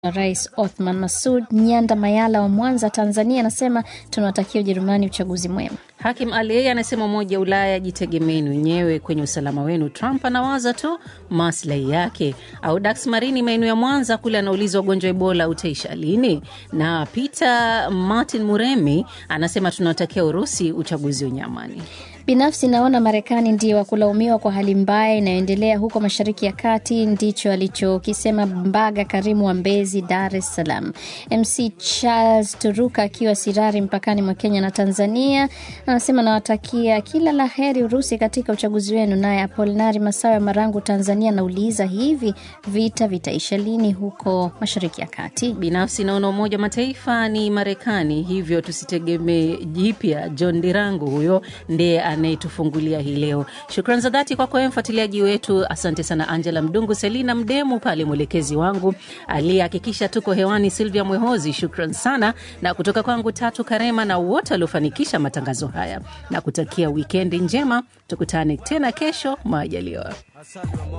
Rais Othman Masud Nyanda Mayala wa Mwanza, Tanzania, anasema tunawatakia Ujerumani uchaguzi mwema. Hakim Ali yeye anasema Umoja wa Ulaya, jitegemeni wenyewe kwenye usalama wenu. Trump anawaza tu maslahi yake. Au Dax Marini maeneo ya Mwanza kule anauliza ugonjwa wa Ebola utaisha lini? Na Peter Martin Muremi anasema tunawatakia Urusi uchaguzi wenye amani. Binafsi naona Marekani ndiyo wa kulaumiwa kwa hali mbaya inayoendelea huko Mashariki ya Kati. Ndicho alichokisema Mbaga Karimu wa Mbezi, Dar es Salaam. MC Charles Turuka akiwa Sirari mpakani mwa Kenya na Tanzania anasema nawatakia kila la heri Urusi katika uchaguzi wenu. Naye Apolinari Masawe Marangu, Tanzania, anauliza hivi vita vitaisha lini huko Mashariki ya Kati? Binafsi naona Umoja wa Mataifa ni Marekani, hivyo tusitegemee jipya. John Dirangu huyo ndiye anayetufungulia hii leo. Shukran za dhati kwako wewe mfuatiliaji wetu. Asante sana Angela Mdungu, Selina Mdemu pale mwelekezi wangu aliyehakikisha tuko hewani, Silvia Mwehozi, shukran sana, na kutoka kwangu Tatu Karema na wote waliofanikisha matangazo haya, na kutakia wikendi njema. Tukutane tena kesho majaliwa.